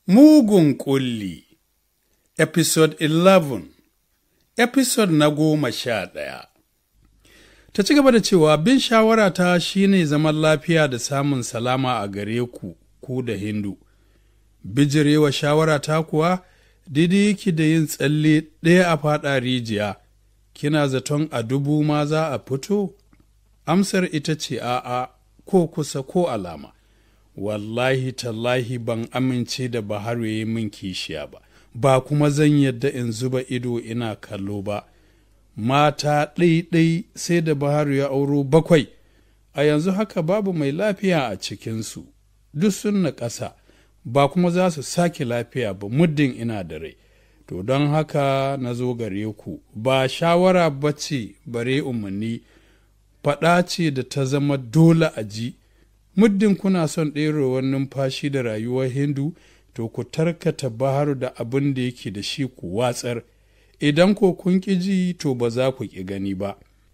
Mugun ƙulli Episode 11 Episode na goma sha ɗaya Ta ci gaba da cewa bin shawara ta shine zaman lafiya da samun salama a gare ku, ku da Hindu. Bijirewa shawara ta kuwa daidai yake da yin tsalle ɗaya a faɗa rijiya, kina zaton a dubu ma za a fito? Amsar ita ce a'a ko kusa ko alama. Wallahi tallahi ban amince da Baharu ya yi min kishiya ba, ba kuma zan yadda in zuba ido ina kallo ba. Mata ɗai-ɗai sai da Baharu ya auro bakwai, a yanzu haka babu mai lafiya a cikinsu, duk sun na ƙasa, ba kuma za su sake lafiya ba muddin ina da rai. To don haka na zo gare ku, ba shawara ba ce bare umarni, faɗa ce da ta zama dole a ji. muddin kuna son ɗerowar numfashi da rayuwar hindu to ku tarkata baharu da abin da yake da shi ku watsar idan ko kun ƙi ji to ba za ku ƙi gani ba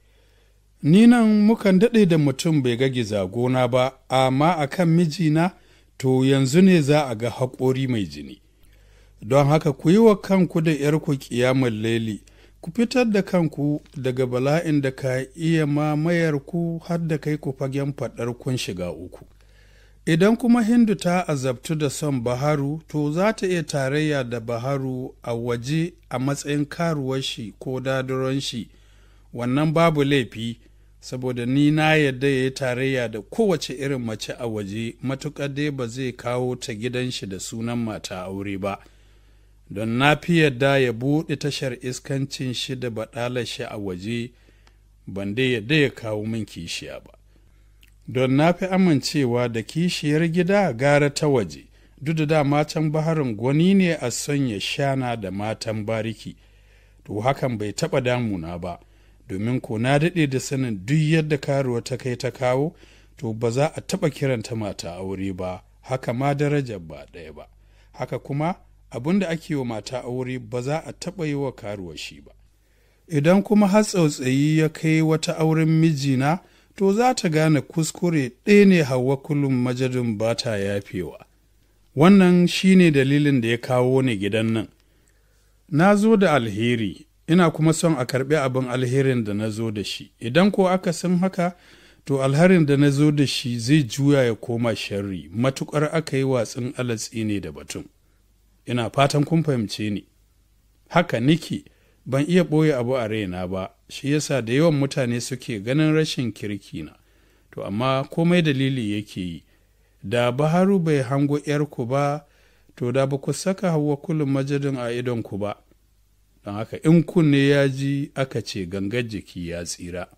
ni nan mukan daɗe da mutum bai ga gizagona ba amma a kan mijina to yanzu ne za a ga haƙori mai jini don haka ku yi wa kanku da ‘yarku ƙiyamun laili ku fitar da kanku daga bala'in da ka iya mamayar ku har da kai ku fagen faɗar kun shiga uku. Idan kuma Hindu ta azabtu da son Baharu, to za ta iya tarayya da Baharu a waje a matsayin karuwar shi ko dadaron shi, wannan babu laifi, saboda ni na yadda ya yi tarayya da kowace irin mace a waje, matuƙar dai ba zai kawo ta gidan shi da sunan mata aure ba. don na fi yadda ya buɗe tashar iskancin shi da baɗalar shi a waje ban dai yadda ya kawo min kishiya ba don na fi amincewa da kishiyar gida gara ta waje duk da da matan baharin gwani ne a son ya shana da matan bariki to hakan bai taɓa damuna ba domin ko na daɗe da sanin duk yadda karuwa ta kai ta kawo to ba za a taɓa kiranta mata aure ba haka ma darajar ba ɗaya ba haka kuma abin da ake wa mata aure ba za a taɓa yi wa karuwa shi ba idan kuma har tsautsayi ya kai wata auren mijina to za ta gane kuskure ɗaya ne hawa kullum majadin ba ta yafewa wannan shi ne dalilin da ya kawo ni gidan nan na zo da alheri ina kuma son a karɓi abin alherin da na zo da shi idan ko aka san haka to alharin da na zo da shi zai juya ya koma sharri matuƙar aka yi watsin alatsi ne da batun ina fatan kun fahimce ni haka niki ban iya ɓoye abu a raina ba shi yasa da yawan mutane suke ganin rashin kirki na to amma komai dalili yake yi da baharu bai hango ‘yarku ba to da ba ku saka hawa kullum majadin a idonku ba don haka in kunne ya ji aka ce gangar jiki ya tsira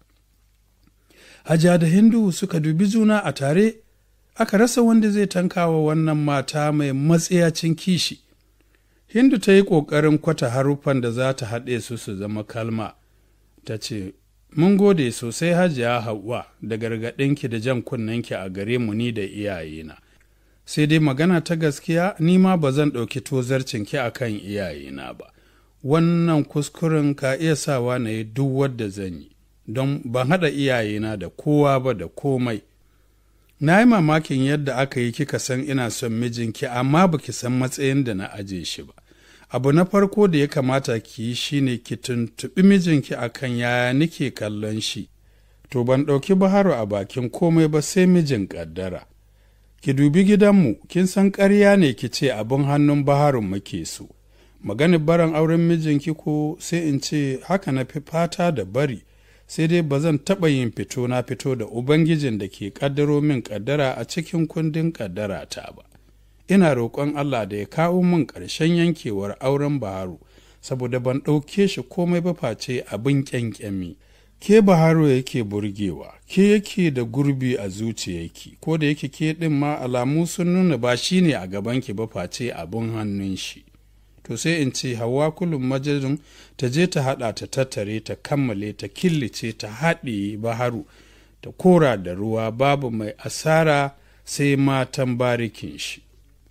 haja da hindu suka dubi juna a tare aka rasa wanda zai tankawa wannan mata mai matsayacin kishi Hindu ta yi ƙoƙarin kwata haruffan da za ta haɗe su su zama kalma, ta ce, Mun gode sosai hajiya Hauwa da gargaɗinki da jan kunnenki a gare mu ni da iyayena. Sai dai magana ta gaskiya ni ma ba zan ɗauki tozarcinki a kan iyayena ba. Wannan kuskuren ka iya sawa na yi duk wadda zan yi, don ban haɗa iyayena da kowa ba da komai. Na yi mamakin yadda aka yi kika san ina son mijinki amma baki san matsayin da na aje shi ba. Abu na farko da ya kamata ki yi shi ne ki tuntuɓi mijinki akan yaya nike kallon shi. To ban ɗauki Baharu a bakin komai ba sai mijin ƙaddara. Ki dubi gidanmu, kin san ƙarya ne ki ce abin hannun Baharun muke so. Maganin baran auren mijinki ko sai in ce haka na fi fata da bari. sai dai ba zan taɓa yin fito na fito da Ubangijin da ke ƙaddaro min ƙaddara a cikin kundin ƙaddara ta ba. Ina roƙon Allah da ya kawo min ƙarshen yankewar auren Baharu, saboda ban ɗauke shi komai ba face abin ƙyanƙyami. Ke Baharu yake burgewa, ke yake da gurbi a zuciyarki, ko da yake ke ɗin ma alamu sun nuna ba shi ne a gabanki ba face abin hannun shi. to sai in ce hawa kullum majalisun ta je ta haɗa ta tattare ta kammale ta killace ta haɗe baharu ta kora da ruwa babu mai asara sai matan barikin shi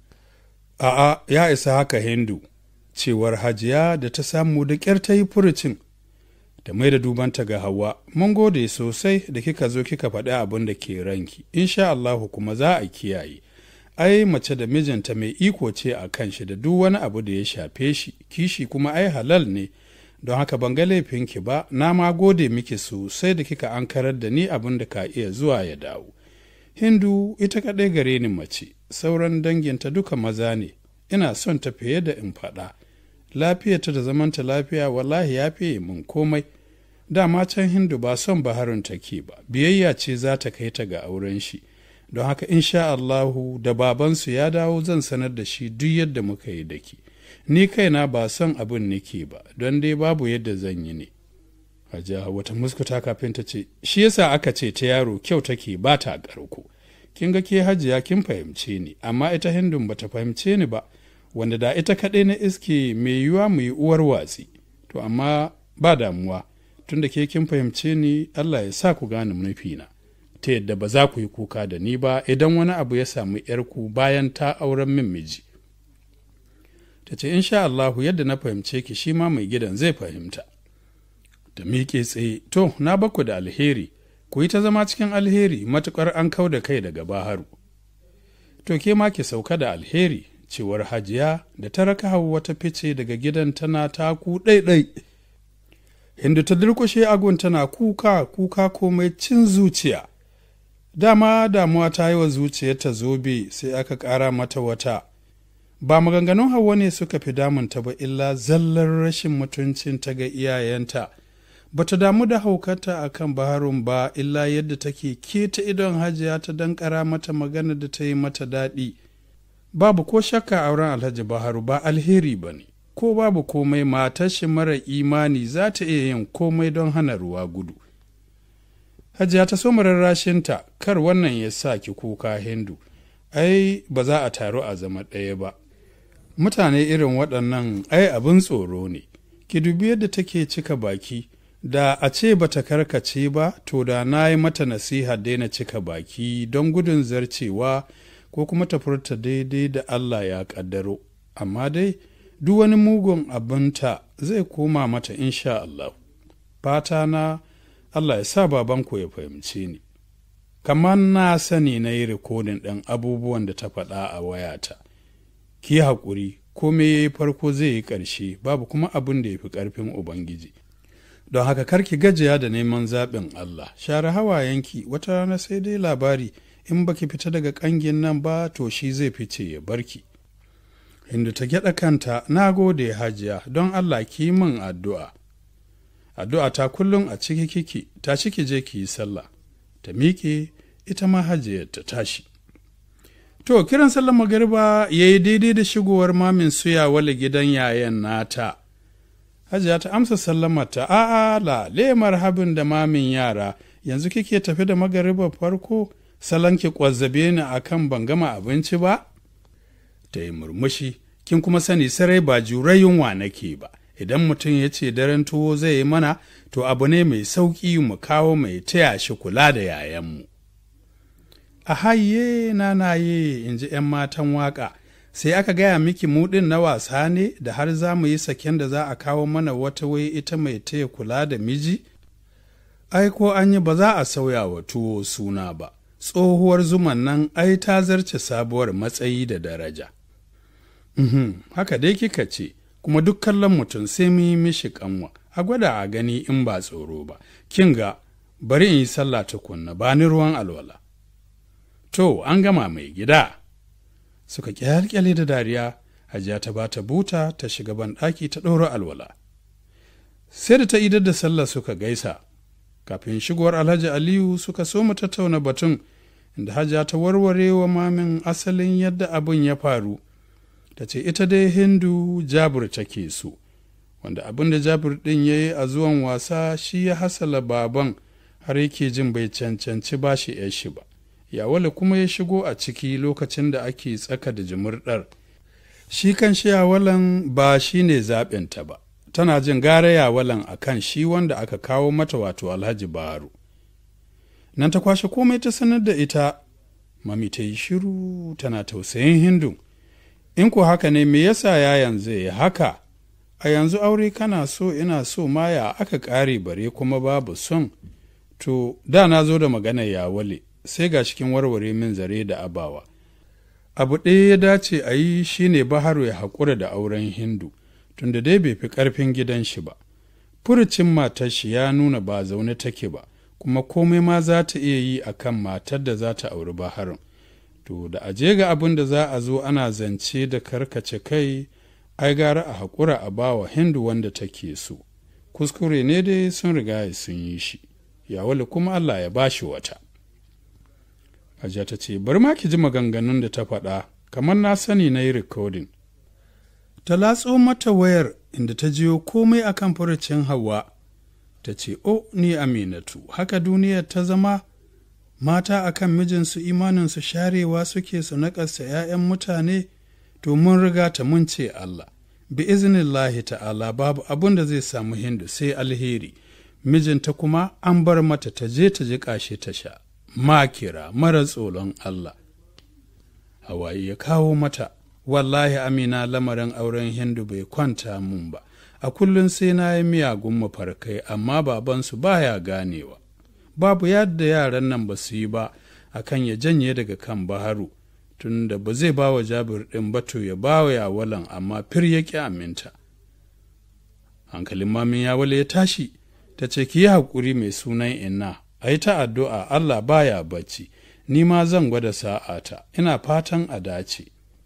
a'a ya isa haka hindu cewar hajiya da ta samu da ƙyar ta yi furucin da mai da dubanta ga hawa mun gode sosai da kika zo kika faɗi abin da ke ranki insha Allahu kuma za a kiyaye ai mace da mijinta mai iko ce a kan shi da duk wani abu da ya shafe shi kishi kuma ai halal ne don haka ban ga laifinki ba na ma gode miki sosai da kika ankarar da ni abin da ka iya zuwa ya dawo hindu ita kaɗai gare ni mace sauran danginta duka maza ne ina son ta fiye da in faɗa lafiyarta da zamanta lafiya wallahi ya fiye min komai dama can hindu ba son baharun take ba biyayya ce za ta kai ta ga auren shi don haka insha Allahu da babansu ya dawo zan sanar da shi duk yadda muka yi daki ni kaina ba son abin nake ba don dai babu yadda zan yi ne hajiya wata muskuta kafin ta ce shi yasa aka ce ta yaro kyau take ba ta ƙarko kin ga ke hajiya kin fahimce ni amma ita hindun ba ta fahimce ni ba wanda da ita kaɗai na iske mai yiwuwa mu yi uwar watsi to amma ba damuwa tunda ke kin fahimce ni Allah ya sa ku gane nufina ta yadda ba za ku yi kuka da ni ba idan wani abu ya samu ‘yarku bayan ta auren min miji. Ta ce, in sha Allahu yadda na fahimce ki shi ma mai gidan zai fahimta. Da miƙe tsaye, to, na baku da alheri, ku yi ta zama cikin alheri matuƙar an kau da kai daga baharu. To, ke ma ki sauka da alheri, cewar hajiya da ta raka hau wata fice daga gidan tana taku ɗaiɗai. Hindu ta durƙushe agun tana kuka, kuka komai cin zuciya. dama damuwa ta yi wa zuciyarta zobe sai aka ƙara mata wata ba maganganun hawa ne suka fi damunta ba illa zallar rashin mutuncinta ga iyayenta ba ta damu da haukata a kan baharun ba illa yadda take keta idon hajiya ta dankara mata magana da ta yi mata daɗi babu ko shakka auren alhaji baharu ba alheri ba ne ko babu komai matar shi mara imani za ta iya yin komai don hana ruwa gudu Hajiya ta so rarrashinta kar wannan ya sa ki kuka Hindu, ai ba za a taru a zama ɗaya ba. Mutane irin waɗannan ai abin tsoro ne, ki dubi yadda take cika baki, da a ce ba ta karkace ba, to da na yi mata nasiha daina cika baki don gudun zarcewa ko kuma ta furta daidai da Allah ya ƙaddaro. Amma dai, duk wani mugun abinta zai koma mata insha Allah. Fata na Allah ya sa babanku ya fahimce ni. Kamar na sani na yi rikodin ɗin abubuwan da ta faɗa a wayata. Ki haƙuri, kome ya yi farko zai yi ƙarshe, babu kuma abin da ya fi ƙarfin Ubangiji. Don haka karki gajiya da neman zaɓin Allah, share hawayenki wata rana sai dai labari in baki fita daga ƙangin nan ba to shi zai fice ya barki. Hindu ta gyaɗa kanta, na gode hajiya don Allah ki min addu'a. addu'a ta kullum a ciki kiki ta ciki je ki yi sallah ta miƙe ita ma hajiyar ta tashi to kiran sallar magariba ya yi daidai da shigowar mamin suya wale gidan yayan nata hajiya ta amsa sallamata a'a la lemar habin da mamin yara yanzu kike tafi da magariba farko salon ki kwazzabe ni akan ban gama abinci ba ta yi murmushi kin kuma sani sarai ba jurai yunwa nake ba idan mutum ya ce daren tuwo zai yi mana to abu ne mai sauƙi mu kawo mai taya shi kula da yayanmu. A haye na naye in ji ‘yan matan waƙa, sai aka gaya miki muɗin na wasa ne da har za mu yi saken da za a kawo mana wata wai ita mai taya kula da miji? Ai, ko an yi ba za a sauya wa tuwo suna ba, tsohuwar zuman nan ai ta zarce sabuwar matsayi da daraja. haka dai kika ce. kuma duk kallon mutum sai mu yi mishi kanwa a gwada a gani in ba tsoro ba kin ga bari in yi sallah tukunna ba ni ruwan alwala to an gama mai gida suka kyalkyale da dariya hajiya ta bata buta ta shiga ban ɗaki ta ɗora alwala sai da ta idar da sallah suka gaisa kafin shigowar alhaji aliyu suka so mu tattauna batun inda hajiya ta warware wa mamin asalin yadda abin ya faru ta ce ita dai hindu jabir take so wanda abin da jabir ɗin ya yi a zuwan wasa shi ya hasala baban har yake jin bai cancanci ba shi ‘yar shi ba yawale kuma ya shigo a ciki lokacin da ake tsaka da jimurɗar shi kan shi yawalan ba shi ne zaɓinta ba tana jin gara yawalan a kan shi wanda aka kawo mata wato alhaji baharu nan ta kwashe komai ta sanar da ita mami ta yi shiru tana tausayin hindu in ko haka ne me yasa yayan zai yi haka a yanzu aure kana so ina so ma ya aka ƙare bare kuma babu son to da na zo da maganar yawale sai ga cikin warware min zare da abawa abu ɗaya ya dace a yi shine baharu ya haƙura da auren hindu tunda dai bai fi ƙarfin gidan shi ba furucin matar shi ya nuna ba zaune take ba kuma komai ma za ta iya yi a kan matar da za ta auri baharun to da aje ga abin da za a zo ana zance da karkace kai ai gara a haƙura a bawa hindu wanda take so kuskure ne dai sun riga sun yi shi yawali kuma allah ya bashi wata Hajiya ta ce, bari ma ki ji maganganun da ta faɗa, kamar na sani na yi rikodin. Ta latso mata wayar inda ta jiyo komai akan furucin Hauwa. Ta ce, O, ni Aminatu, haka duniyar ta zama mata akan mijinsu imaninsu sharewa suke su naƙasa ‘ya'yan mutane, to mun riga ta mun ce Allah. Bi iznillahi ta'ala babu abin da zai samu hindu sai alheri, mijinta kuma an bar mata ta je ta ji ƙashe ta sha. makira mara tsoron Allah. Hawaii ya kawo mata, wallahi amina lamarin auren hindu bai kwanta mun ba, a kullum sai na yi miyagun mafarkai amma babansu baya ganewa. Babu yadda yaran nan ba su yi ba a kan ya janye daga kan baharu, tunda ba zai ba wa jabir ɗin bato ya ba wa yawalan amma fir ya ƙi aminta. Hankalin mamin yawale ya tashi, ta ce ki yi haƙuri mai sunan inna. a yi ta addu'a Allah baya bacci, ni ma zan gwada sa'ata, ina fatan a dace.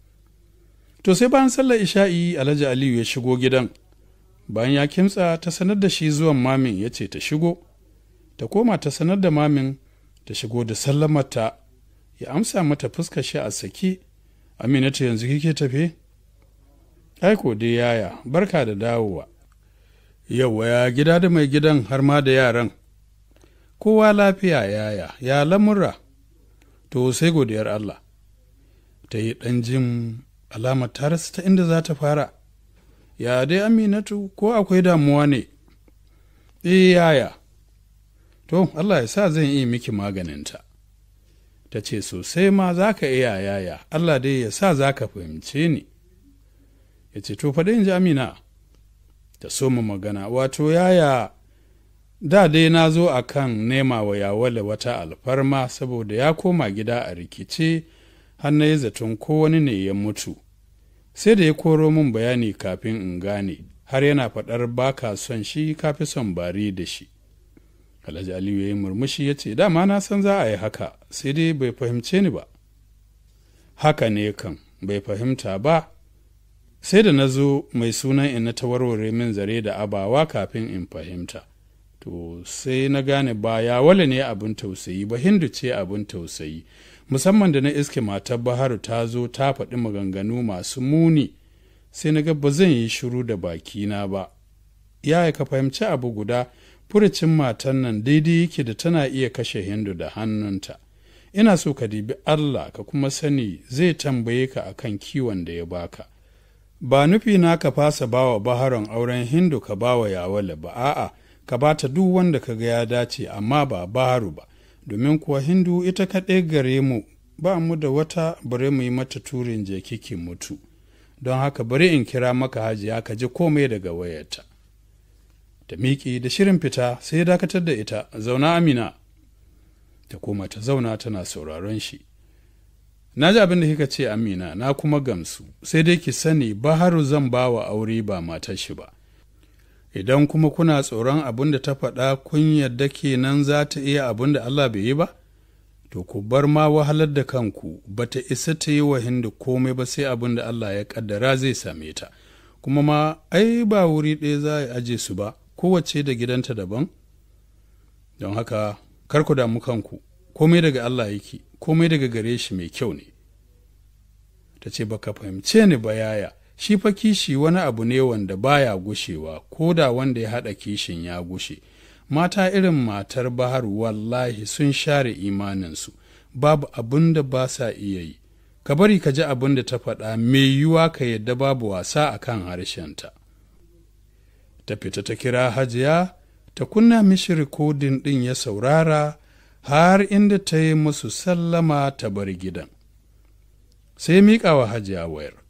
To sai bayan sallar isha'i Alhaji Aliyu ya shigo gidan, bayan ya kimtsa ta sanar da shi zuwan mamin ya ce ta shigo, ta koma ta sanar da mamin ta shigo da sallamarta, ya amsa mata fuskar shi a saki, Aminatu yanzu kike tafe? Aiko dai yaya, barka da dawowa. Yauwa ya gida da mai gidan har ma da yaran. kowa lafiya yaya ya lamura to sai godiyar Allah ta yi ɗan jin alamar tarasa ta inda za ta fara ya dai aminatu ko akwai damuwa ne eh yaya to Allah ya sa zan yi miki maganinta ta ce sosai ma za ka iya yaya Allah dai ya sa za ka fahimce ni ya ce to faɗi in ji amina ta soma magana wato yaya da dai na zo a kan nema wa yawale wata alfarma saboda ya koma gida a rikice har na yi zaton ko wani ne ya mutu sai da ya koro min bayani kafin in gane har yana faɗar ba ka son shi kafi son bari da shi alhaji aliyu ya yi murmushi ya ce dama na san za a yi haka sai dai bai fahimce ni ba haka ne kan bai fahimta ba sai da na zo mai sunan in na ta warware min zare da abawa kafin in fahimta to sai na gane ba ya wale ne abin tausayi ba hindu ce abin tausayi musamman da na iske matar baharu ta zo ta faɗi maganganu masu muni sai na ga ba zan yi shiru da bakina ba ya ka fahimci abu guda furucin matan nan daidai yake da tana iya kashe hindu da hannunta ina so ka dibi allah ka kuma sani zai tambaye ka akan kiwon da ya baka ba nufi na ka fasa bawa baharon auren hindu ka bawa yawale ba a'a ka ba ta duk wanda ka ga ya dace amma ba baharu ba domin kuwa hindu ita kaɗai gare mu ba mu da wata bare mu yi mata turin je kiki mutu don haka bari in kira maka hajiya ka ji komai daga wayarta ta miƙi da shirin fita sai ya dakatar da ita zauna amina ta koma ta zauna tana sauraron shi na ji abin da kika ce amina na kuma gamsu sai dai ki sani baharu zan ba wa aure ba matar shi ba idan kuma kuna tsoron abin da ta faɗa kun yadda kenan za ta iya abin da Allah bai yi ba? To, ku bar ma wahalar da kanku ba ta isa ta yi wa hindu komai ba sai abin da Allah ya ƙaddara zai same ta, kuma ma ai ba wuri ɗaya za a aje su ba, kowace da gidanta daban? Don haka, kar ku damu kanku, komai daga Allah yake, komai daga gare shi mai kyau ne. Ta ce, baka fahimce ni ba yaya. shi fa kishi wani abu ne wanda baya gushewa ko da wanda ya haɗa kishin ya gushe mata irin matar bahar wallahi sun share imaninsu babu abin da ba sa iya yi ka bari ka ji abin da ta faɗa mai yiwuwa ka yadda babu wasa a kan harshenta ta fita ta kira hajiya ta kunna mishi rikodin ɗin ya saurara har inda ta yi musu sallama ta bar gidan sai miƙa wa hajiya wayar